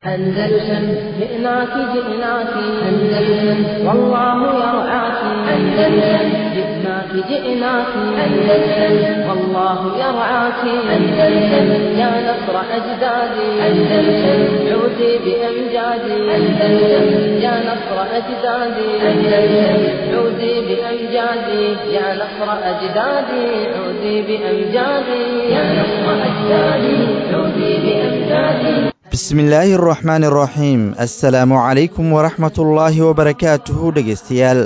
أندلسن جئناك جئناك أندلسن والله يرعاك أندلسن جئناك جئناك أندلسن والله يرعاك أندلسن يا نصر أجدادي أندلسن عودي بأمجادي أندلسن يا نصر أجدادي أندلسن عودي بأمجادي يا نصر أجدادي عودي بأمجادي يا نصر أجدادي عودي بأمجادي bismillaahi araxmaani araxiim assalaamu calaykum waraxmatullaahi wabarakaatuhu dhegaystayaal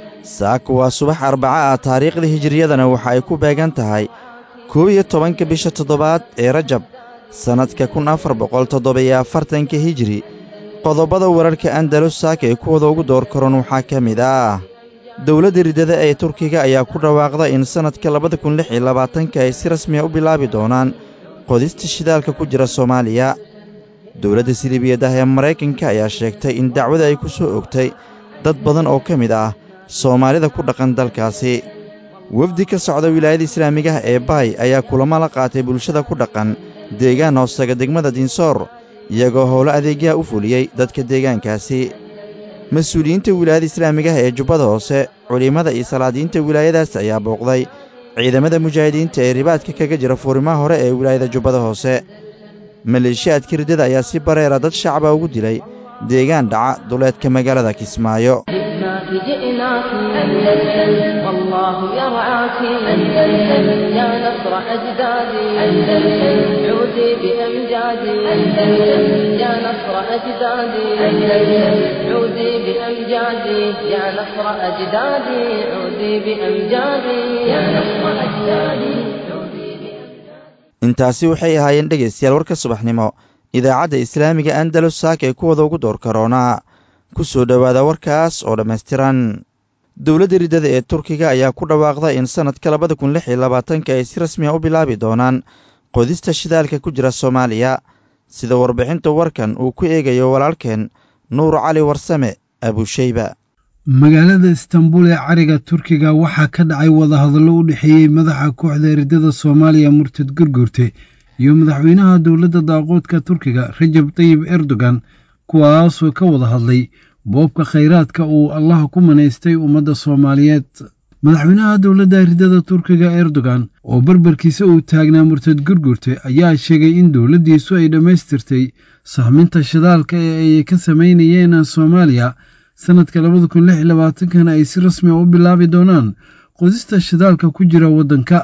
saaku waa subax arbaca ah taariikhda hijiriyadana waxa ay ku beegan tahay koob iyo tobanka bisha toddobaad ee rajab sannadka kun afar boqol toddobiyo afartanka hijiri qodobada wararka andalus saaka ee kuwada ugu door karon waxaa ka mid ah dowladda riddada ee turkiga ayaa ku dhawaaqda in sannadka labada kun lix iyo labaatanka ay si rasmiya u bilaabi doonaan qodista shidaalka ku jira soomaaliya dowladda siliibiyadaha ee maraykanka ayaa sheegtay in dacwada ay ku soo ogtay dad badan oo ka mid ah soomaalida ku dhaqan dalkaasi wefdi ka socda wilaayada islaamigaha ee baay ayaa kulamo la qaatay bulshada ku dhaqan deegaan hoostaga degmada dinsoor iyagoo howlo adeegyaha u fuliyey dadka deegaankaasi mas-uuliyiinta wilaayada islaamigaha ee jubbada hoose culimmada iyo salaadiinta wilaayadaas ayaa booqday ciidamada mujaahidiinta ee ribaadka kaga jira fuurimaha hore ee wilaayada jubbada hoose maleeshiyaadka riddada ayaa si bareera dad shacaba ugu dilay deegaan dhaca duleedka magaalada kismaayo جئناك جئناك أندلسن والله يرعاك أندلسن يا نصر أجدادي أندلسن عودي بأمجادي أندلسن يا نصر أجدادي أندلسن عودي بأمجادي يا نصر أجدادي عودي بأمجادي يا نصر أجدادي عودي بأمجادي intaasi waxay ahaayeen dhegaystayaal warka subaxnimo idaacadda islaamiga andalus saaka ee kuwada ugu door karoonaa ku soo dhowaada warkaas oo dhammaystiran dowladda riddada ee turkiga ayaa ku dhawaaqda in sannadka labada kun lix iyo labaatanka ay si rasmiya u bilaabi doonaan qodista shidaalka ku jira soomaaliya sida warbixinta warkan uu ku eegayo walaalkeen nuur cali warsame abusheyba magaalada istanbul ee cariga turkiga waxaa ka dhacay wadahadallo u dhexeeyey madaxa kooxda riddada soomaaliya murtad gurgurte iyo madaxweynaha dowladda daaqoodka turkiga rajab tayib erdogan kuwaasoo ka wada hadlay boobka khayraadka uu allah ku manaystay ummadda soomaaliyeed madaxweynaha dowladda riddada turkiga erdogan oo barbarkiisa uu taagnaa murtad gurgurte ayaa sheegay in dowladdiisu ay dhammaystirtay sahminta shidaalka ee ay ka samaynayeen soomaaliya sannadka labada kun lix iyo labaatankana ay si rasmi a u bilaabi doonaan qodista shidaalka ku jira waddanka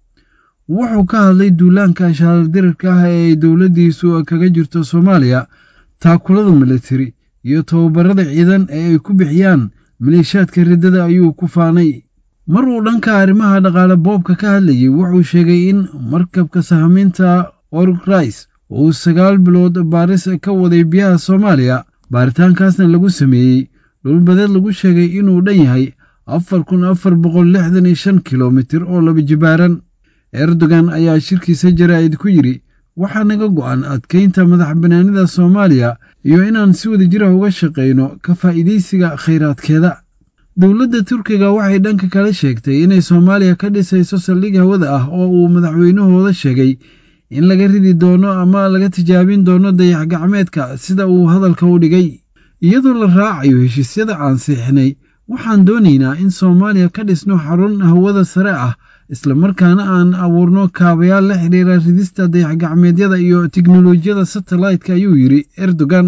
wuxuu ka hadlay duulaanka shaaldirarka ah ee ay dowladdiisu kaga jirto soomaaliya taakulada militari iyo tababarada ciidan ee ay ku bixiyaan maleeshaadka riddada ayuu ku faanay mar uu dhanka arrimaha dhaqaale boobka ka hadlayey wuxuu sheegay in markabka sahmiinta orgrais uu sagaal bilood baaris ka waday biyaha soomaaliya baaritaankaasna lagu sameeyey dhulbadeed lagu sheegay inuu dhan yahay afar kun afar boqol lixdan iyo shan kilomitir oo laba jibaaran erdogan ayaa shirkiisa jaraa'id ku yidhi waxaa naga go'an adkaynta madax bannaanida soomaaliya iyo inaan si wada jira uga shaqayno ka faa'iidaysiga khayraadkeeda dowladda turkiga waxay dhanka kale sheegtay inay soomaaliya ka dhisayso saldhig hawada ah oo uu madaxweynahooda sheegay in laga ridi doono ama laga tijaabin doono dayax gacmeedka sida uu hadalka u dhigay iyadoo la raacayo heshiisyada aan siixnay waxaan doonaynaa in soomaaliya ka dhisno xarun hawada sare ah islamarkaana aan abuurno kaabayaal la xidhiira ridista dayax-gacmeedyada iyo tiknolojiyada satellaytka ayuu yidhi erdogan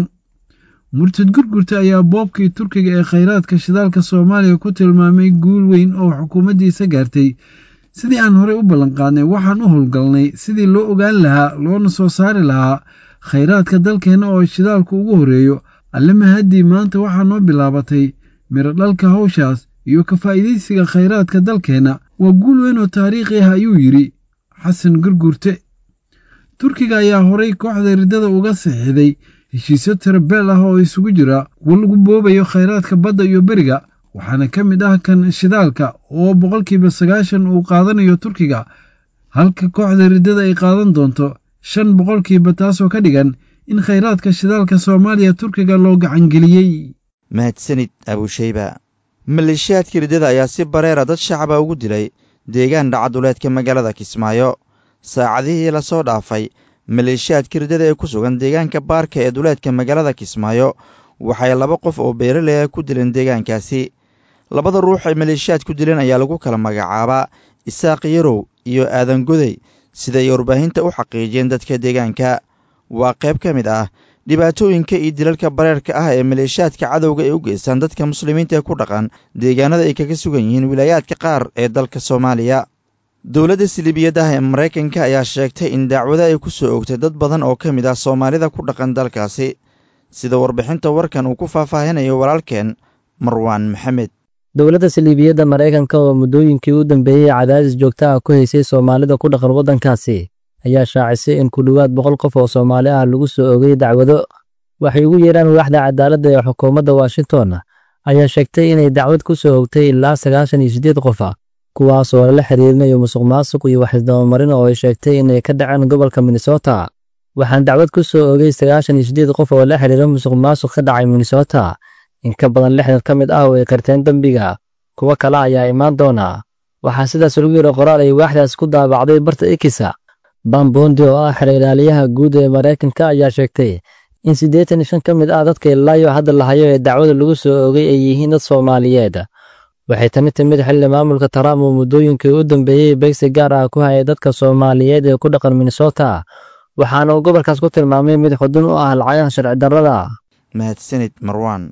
murtad gurgurta ayaa boobkii turkiga ee khayraadka shidaalka soomaaliya ku tilmaamay guul weyn oo xukuumaddiisa gaartay sidii aan horey u ballanqaadnay waxaan u howlgalnay sidii loo ogaan lahaa loona soo saari lahaa khayraadka dalkeenna oo shidaalku ugu horreeyo alle mahaddii maanta waxaa noo bilaabatay miro dhalka hawshaas iyo ka faa'iidaysiga khayraadka dalkeenna waa guul weyn oo taariikhi ah ayuu yidhi xasan gurgurte turkiga ayaa horay kooxda riddada uga saxiixday heshiisyo tirabeel ah oo isugu jira kuwo lagu boobayo khayraadka badda iyo beriga waxaana ka mid ah kan shidaalka oo boqolkiiba sagaashan uu qaadanayo turkiga halka kooxda riddada ay qaadan doonto shan boqolkiiba taasoo ka dhigan in khayraadka shidaalka soomaaliya turkiga loo gacangeliyey mahadsanid abusheyba maleeshiyaadka riddada ayaa si bareera dad shacaba ugu dilay deegaan dhacaduleedka magaalada kismaayo saacadihii lasoo dhaafay maleeshiyaadka riddada ee ku sugan deegaanka baarka ee duleedka magaalada kismaayo waxay laba qof oo beeraley ah ku dileen deegaankaasi labada ruux ay maleeshiyaad ku dileen ayaa lagu kala magacaabaa isaaq yarow iyo aadan godey siday warbaahinta u xaqiijiyeen dadka deegaanka waa qayb ka mid ah dhibaatooyinka iyo dilalka bareerka ah ee maleeshiyaadka cadowga ay u geystaan dadka muslimiinta ee ku dhaqan deegaanada ay kaga sugan yihiin wilaayaadka qaar ee dalka soomaaliya dowladda siliibiyadda ah ee maraykanka ayaa sheegtay in dacwado ay ku soo ogtay dad badan oo ka mid ah soomaalida ku dhaqan dalkaasi sida warbixinta warkan uu ku faahfaahinayo walaalkeen marwaan maxamed dowladda saliibiyadda maraykanka oo muddooyinkii u dambeeyey cadaadis joogta ah ku haysay soomaalida ku dhaqan waddankaasi ayaa shaacisay in ku dhowaad boqol qof oo soomaali ah lagu soo ogay dacwado waxay ugu yeedhaan waaxda cadaaladda ee xukuumadda washington ayaa sheegtay inay dacwad ku soo ogtay ilaa sagaashan iyo siddeed qof ah kuwaas oo lala xiriirinayo musuq maasuq iyo waxisdabamarin oo ay sheegtay inay ka dhaceen gobolka minnesota waxaan dacwad ku soo ogay sagaashan iyo siddeed qof oo la xiriira musuq maasuq ka dhacay minnesota in ka badan lixdan ka mid ah oo ay qirteen dembiga kuwo kale ayaa imaan doona waxaa sidaas lagu yidhi qoraal ay waaxdaas ku daabacday barta ikisa bambondi oo ah xiriiraaliyaha guud ee maraykanka ayaa sheegtay in siddeetan iyo shan ka mid ah dadka ilaayo hadda lahayo ee dacwada lagu soo ogay ay yihiin dad soomaaliyeed waxay tani timid xilli maamulka trump oo muddooyinkii u dambeeyey beegsi gaar ah ku hayay dadka soomaaliyeed ee ku dhaqan minnesota waxaana uu gobolkaas ku tilmaamay mid xudun u ah lacagaha sharci darrada mahadsanid marwaan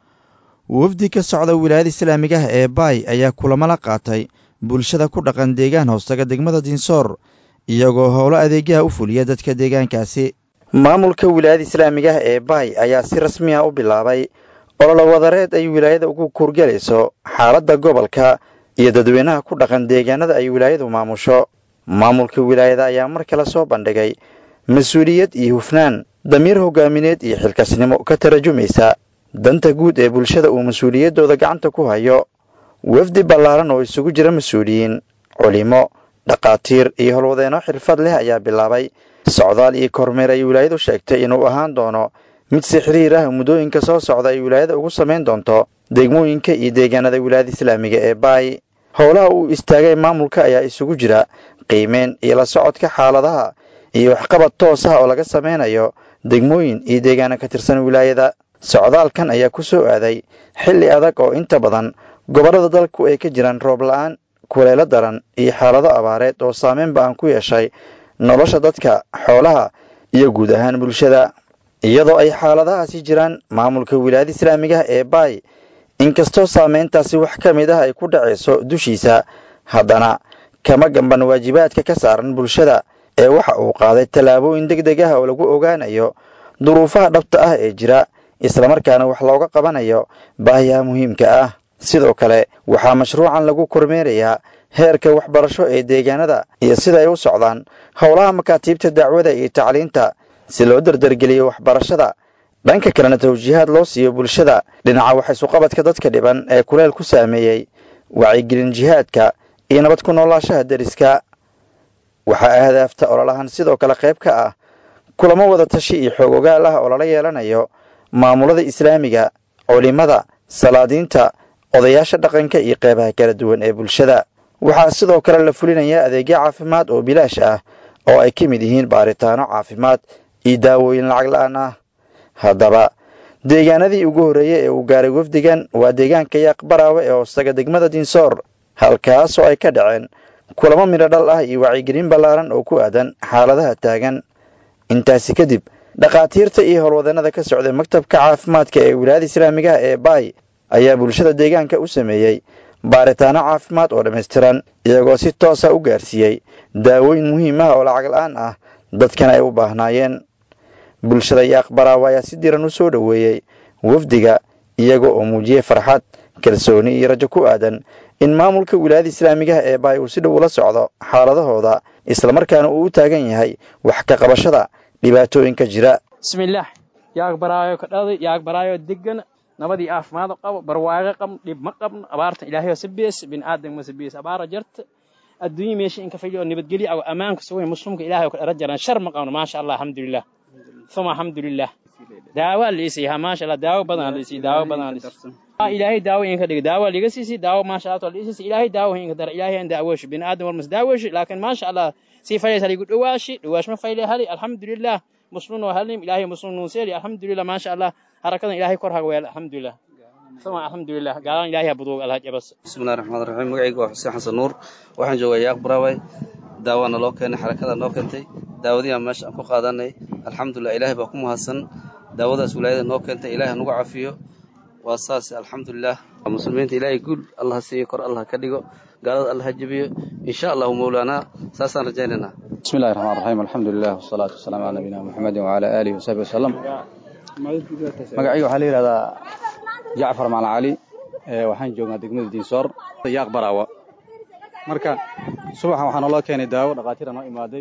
wafdi ka socda wilaayada islaamiga ah ee baay ayaa kulamo la qaatay bulshada ku dhaqan deegaan hoostaga degmada dinsoor iyagoo howlo adeegyaha u fuliya dadka deegaankaasi maamulka wilaayada islaamiga ah ee baay ayaa si rasmi ah u bilaabay ololo wadareed ay wilaayada ugu kuurgelayso xaaladda gobolka iyo dadweynaha ku dhaqan deegaanada ay wilaayadu maamusho maamulka wilaayada ayaa mar kale soo bandhigay mas-uuliyad iyo hufnaan damiir hogaamineed iyo xilkasnimo ka tarajumaysa danta guud ee bulshada uu mas-uuliyaddooda gacanta ku hayo wafdi ballaaran oo isugu jira mas-uuliyiin culimo dhaqaatiir iyo howlwadeenno xirfad leh ayaa bilaabay socdaal iyo kormeer ay wilaayadu sheegtay inuu ahaan doono mid si xiriir ah muddooyinka soo socda ay wilaayada ugu samayn doonto degmooyinka iyo deegaanada wilaayada islaamiga ee baay howlaha uu istaagay maamulka ayaa isugu jira qiimeyn iyo la socodka xaaladaha iyo waxqabad toos ah oo laga sameynayo degmooyin iyo deegaano ka tirsan wilaayada socdaalkan ayaa ku soo aaday xilli adag oo inta badan gobollada dalku ay ka jiraan roob la-aan kuleelo daran iyo xaalado abaareed oo saameyn ba-an ku yeeshay nolosha dadka xoolaha iyo guud ahaan bulshada iyadoo ay xaaladahaasi jiraan maamulka wilaayada islaamigaha ee baay inkastoo saameyntaasi wax ka mid ah ay ku dhacayso dushiisa haddana kama gamban waajibaadka ka saaran bulshada ee waxa uu qaaday tallaabooyin deg deg ah oo lagu ogaanayo duruufaha dhabta ah ee jira islamarkaana wax looga qabanayo baahiyaha muhiimka ah sidoo kale waxaa mashruucan lagu kormeerayaa heerka waxbarasho ee deegaanada iyo sida ay u socdaan howlaha makaatiibta dacwada iyo tacliinta si loo dardargeliyo waxbarashada dhanka kalena tawjiihaad loo siiyo bulshada dhinaca waxaysuqabadka dadka dhiban ee kuleel ku saameeyey wacyigelin jihaadka iyo nabad ku noolaashaha deriska waxaa ahdaafta ololahan sidoo kale qayb ka ah kulamo wada tashi iyo xoog ogaal ah oo lala yeelanayo maamulada islaamiga culimada salaadiinta odayaasha dhaqanka iyo qeybaha kala duwan ee bulshada waxaa sidoo kale la fulinayaa adeegyo caafimaad oo bilaash ah oo ay ka mid yihiin baaritaano caafimaad iyo daawooyin lacag la-aan ah haddaba deegaanadii ugu horreeyey ee uu gaaray wafdigan waa deegaanka yaaqbaraawe ee hoostaga degmada dinsoor halkaas oo ay ka dhaceen kulamo midho dhal ah iyo wacyigelin ballaaran oo ku aadan xaaladaha taagan intaasi kadib dhakhaatiirta iyo howlwadannada ka socday maktabka caafimaadka ee wilaayada islaamigaha ee baay ayaa bulshada deegaanka u sameeyey baaritaano caafimaad oo dhammaystiran iyagoo si toosa u gaarsiiyey daawooyin muhiim ah oo lacag la-aan ah dadkana ay u baahnaayeen bulshada yaaqbaraawa ayaa si diran u soo dhoweeyey wafdiga iyaga oo muujiyey farxad kalsooni iyo rajo ku aadan in maamulka wilaayada islaamigaha ee baay uu si dhow ula socdo xaaladahooda islamarkaana uu u taagan yahay wax ka qabashada dhibaatooyinka jira bismillaah yaag baraayo ka dhaday yaag baraayo degan nabadii caafimaad qabo barwaago qabn dhib ma qabno abaarta ilaahay sabees bin aadam ma sabees abaara jarta adduunyo meesha in ka fadhiyo nabadgelyo aw ammaanka sugay muslimka ilaahay ka dhara jaran shar ma qabno maasha allah alxamdulilah uma alxamdulilah daawa liisii ha maasha allah daawo badan liisii daawo badan liisii ilaahay daawo in ka dhiga daawo liga siisi daawo maasha allah liisii ilaahay daawo in ka dar ilaahay an daawoshi bin aadam war mas daawoshi laakiin maasha allah si falaysa ligu dhawaashi dhawaash ma fayle hali alxamdulilah muslimin oo halim ilaahay muslimin nuuseeli alxamdulilah maasha allah harakadan ilaahay kor haga weel alxamdulilah uma alxamdulilah gaalan ilaahay habuduug alhaaj abas bismillahi raxmaan raxiim magacayga waa xuseen xasan nuur waxaan joogaa yaaq baraway daawaana loo keenay xarakada noo keentay daawadiiaan meesha aan ku qaadanay alxamdulilah ilaahay baa ku mahadsan daawadaas wilaayada noo keentay ilahay hanugu cafiyo waa saas alxamdulilah muslimiinta ilaahay guul allah siiyo kor allah ka dhigo gaalada allah ha jebiyo insha allahu mowlaanaa saasaan rajaynaynaa bismillahi raxmaan raxiim alxamdulilah wasalaatu wasalaamu calaa nabiyina muxamedin wacalaa aalihi wasaxbi wasalam magacayga waxaa la yidhahdaa jacfar maal cali waxaan joognaa degmada diinsoor yaaq baraawa marka subaxan waxaa naloo keenay daawo dhakhaatiira noo imaaday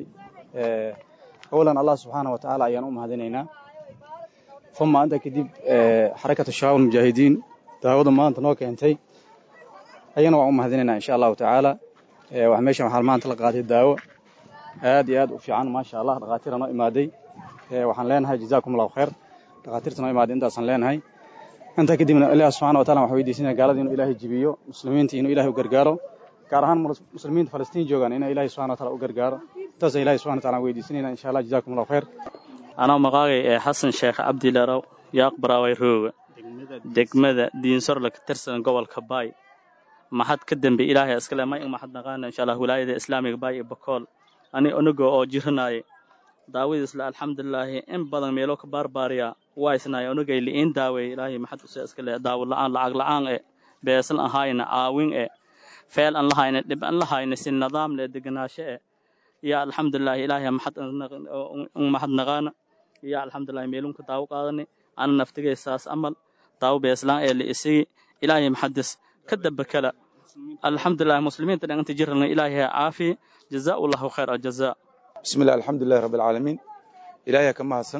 awalan allah subxaana wa tacaala ayaan u mahadinaynaa uma intaa kadib xarakatu shabaab almujaahidiin daawada maanta noo keentay ayana waan u mahadinaynaa insha allahu tacaala meeshan waxaa maanta la qaatay daawo aad iyo aad u fiican maasha allah dhakhaatiira noo imaaday waxaan leenahay jazaakum allahu khayr dhakhaatiirta noo imaaday intaasaan leenahay intaa kadibna ilaah subxana wa taala waxaan weydiisanaya gaalada inuu ilaahay jibiyo muslimiinta inuu ilahay u gargaaro gaar ahaan muslimiinta falastiin joogaan inay ilahay subxana wa taala u gargaaro intaasa ilahay subxana wa taala aan weydiisanayna insha allah jazakum allahu khayr anaa maqaagay ee xasan sheekh cabdilarow yaaq baraaway rooga degmada diinsorla ka tirsan gobolka baay maxad ka dambe ilaahay iskale may maxad naqaana insha allah wilaayada islaamiga baay iyo bakool ani onago oo jiranaaye daawadiisla alxamdulilaahi in badan meelo ka baarbaariya waa isnaay onagay li'iin daaweey ilaahay maxad use iskale daawo la'aan lacag la'aan e beesan ahayna caawin e feel an lahayna dhib an lahayna si nidaam le deganaasho e ya alxamdulilahi ilaahay maxad un maxad naqaana ya alxamdulilahi meelunka daawo qaadani ana naftigay saas amal daawo beeslaan ee la isigi ilaahay maxadis ka daba kala alxamdulilahi muslimiinta dhanganta jirana ilaahay ha caafiye jazaa allahu khayr aljazaa bismillahi alxamdulilahi rabbi alcaalamiin ilaahay ka mahadsan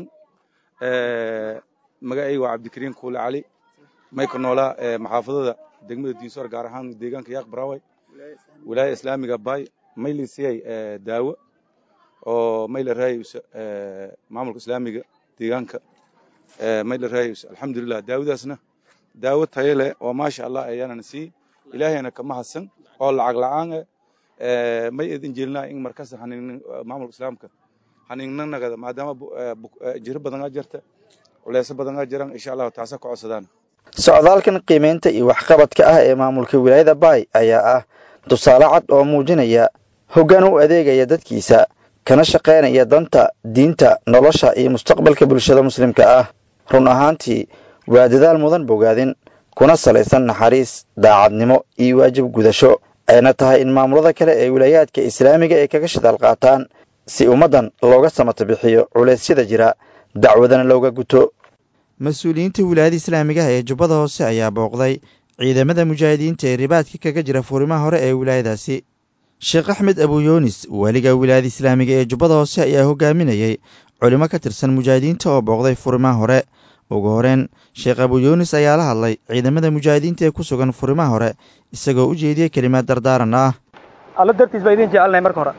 magacayga waa cabdikariim kuule cali mayka noolaa maxaafadada degmada diinsoor gaar ahaan deegaanka yaaq baraway wilaaya islaamiga baay maylisiyay daawo oo mayla raayaysa maamulka islaamiga deegaanka mayla raayaysa alxamdulilah daawadaasna daawo tayo leh oo maasha allah ayaanana sii ilaahayna ka mahadsan oo lacag la'aan eh may idin jeelnaa in markas maamulka islaamka haniinnagada maadaama jiro badanaa jirta culeysyo badanaa jiran insha allahu taasa ka codsadaan socdaalkan qiimaynta iyo waxqabadka ah ee maamulka wilaayada baay ayaa ah tusaale cad oo muujinaya hoggaan u adeegaya dadkiisa kana shaqaynaya danta diinta nolosha iyo mustaqbalka bulshada muslimka ah run ahaantii waa dadaal mudan bogaadin kuna salaysan naxariis daacadnimo iyo waajib gudasho ayna tahay in maamulada kale ee wilaayaadka islaamiga ay kaga shidaal qaataan si ummaddan looga samata bixiyo culeysyada jira dacwadana looga guto mas-uuliyiinta wilaayada islaamigaha ee jubbada hoose ayaa booqday ciidamada mujaahidiinta ee ribaadka kaga jira furimaha hore ee wilaayadaasi sheekh axmed abuyoonis waaliga wilaayada islaamiga ee jubbada hoose ayaa hogaaminayey culimo ka tirsan mujaahidiinta oo booqday furimaha hore ugu horeen sheekh abuyoonis ayaa la hadlay ciidamada mujaahidiinta ee ku sugan furimaha hore isagoo u jeediyey kelimaad dardaaran ah alla dartiis baa idin jecelnahay marka hore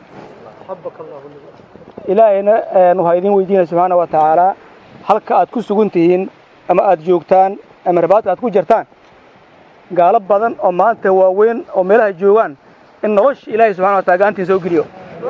ilaahayna waxaa idin weydiinaya subxaana wa tacaalaa halka aad ku sugan tihiin ama aad joogtaan ama rabaadka aad ku jirtaan gaalo badan oo maanta waaweyn oo meelaha joogaan in nolosha ilaahay subxana wa taala gacantiin soo geliyo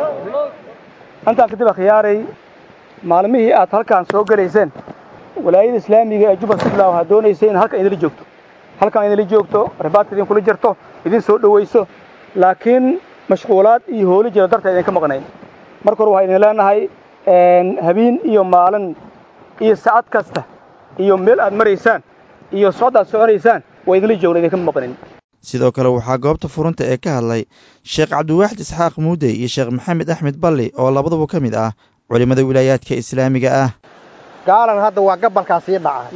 intaan kadib akhyaaray maalmihii aad halkaan soo gelayseen walaayada islaamiga ee jubal sufla waxaa doonaysay in halkan idinla joogto halkan idinla joogto rabaadka idinkula jirto idin soo dhowayso laakiin mashquulaad iyo hooli jira darteed idinka maqnayn marka hore waxaa idin leenahay habeen iyo maalin iyo saacad kasta iyo meel aad maraysaan iyo socod aad soconaysaan waa idinla joogna idinka maqnayn sidoo kale waxaa goobta furunta ee ka hadlay sheekh cabdiwaaxid isxaaq muudey iyo sheekh maxamed axmed balli oo labaduba ka mid ah culimmada wilaayaadka islaamiga ah gaalan hadda waa gabalkaa sii dhacahay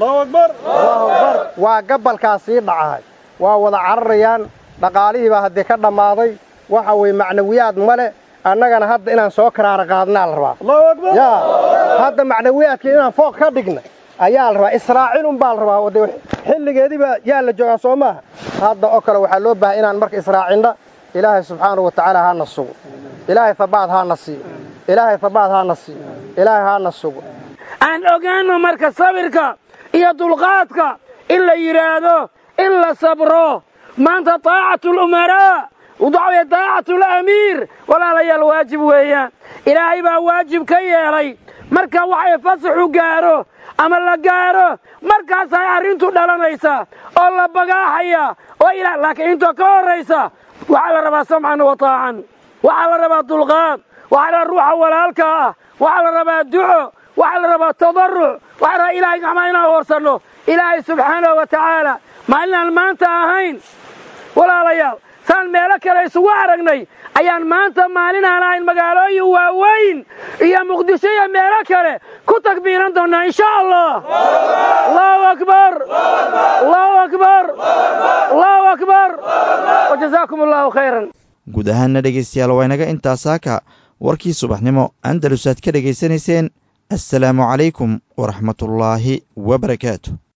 waa gabalkaa sii dhacahay waa wada cararayaan dhaqaalihii baa haddii ka dhammaaday waxa weeye macnawiyaad male annagana hadda inaan soo karaara qaadnaa la rabaa yaa hadda macnawiyaadka inaan fooq ka dhigna ayaa la rabaa israaciilun baa la rabaa de xilligeediiba yaa la joogaa soo maaha hadda oo kale waxaa loo baahay inaan marka israacinna ilaahay subxaanahu wa tacaala haana sugo ilaahay habaad haana siiyo ilaahay habaad haana siiyo ilaahay haana sugo aan ogaanno marka sabirka iyo dulqaadka in la yidhaahdo in la sabro maanta taacatu lumaraa waxaweye taacatu lamiir walaalayaal waajib weeyaan ilaahay baa waajib ka yeelay marka waxay fasaxu gaaro ama la gaaro markaasay arrintu dhalanaysaa oo la bagaaxaya oo ila laakiin intoo ka horraysa waxaa la rabaa samcan wa taacan waxaa la rabaa dulqaad waxaa la rabaa ruuxa walaalka ah waxaa la rabaa duco waxaa la rabaa tadarruc waxaa la rabaa ilaahay gacmaa inaan hoorsanno ilaahay subxaanahu wa tacaala maalinaan maanta ahayn walaalayaal saan meelo kale isugu aragnay ayaan maanta maalin aan ahayn magaalooyin waaweyn iyo muqdisho iyo meelo kale ku takbiiran doonnaa insha allah allahu akbar allahu akbar allahu akbar wajazaakum allahu khayran guud ahaanna dhegaystayaal waa inaga intaas saaka warkii subaxnimo andalus aad ka dhegaysanayseen assalaamu calaykum waraxmatullaahi wabarakaatu